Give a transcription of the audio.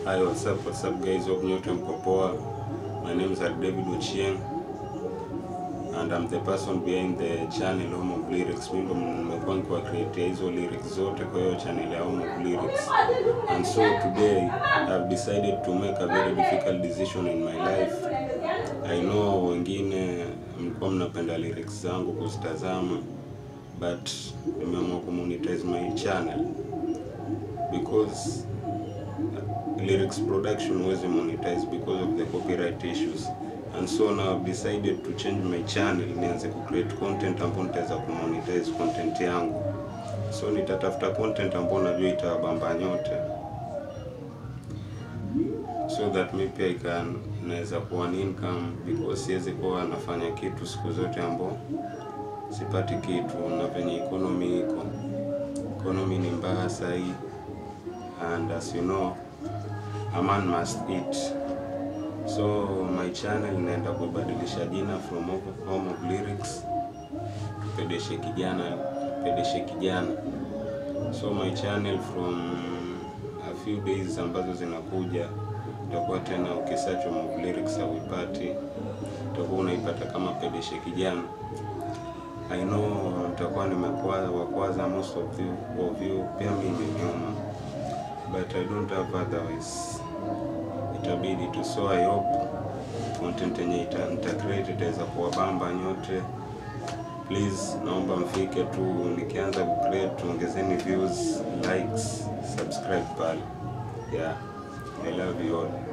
Hi, what's up, what's up guys, hope nyote mko poa. My name is David Ochieng and I'm the person behind the channel Home of Lyrics. Mimi ndo nimekuwa nikiwa create hizo lyrics zote kwa hiyo channel ya Home of Lyrics. And so today I've decided to make a very difficult decision in my life. I know wengine mlikuwa mnapenda lyrics zangu kuzitazama but nimeamua kumonetize my channel because lyrics production huwezi monetize because of the copyright issues and so now I've decided to change my channel nianze ku create content ambayo nitaweza ku monetize content yangu so nitatafuta content ambayo najua itawabamba nyote so that me pia I can naweza kuwa ni income because siwezi kuwa nafanya kitu siku zote ambao sipati kitu na venye economy iko economy ni mbaya sahii and as you know a man must eat so my channel inaenda kubadilisha jina from home of lyrics pedeshe kijana pedeshe kijana so my channel from a few days ambazo zinakuja utakuwa tena ukisearch home of lyrics hauipati utakuwa unaipata kama pedeshe kijana I know nitakuwa nimekuwa wa kwanza most of you, of you pia mimi nyuma but I don't have otherwise itabidi tu so I hope content yenye ita, nita create itaweza kuwabamba nyote please naomba mfike tu nikianza ku create tuongezeni views likes subscribe pale yeah I love you all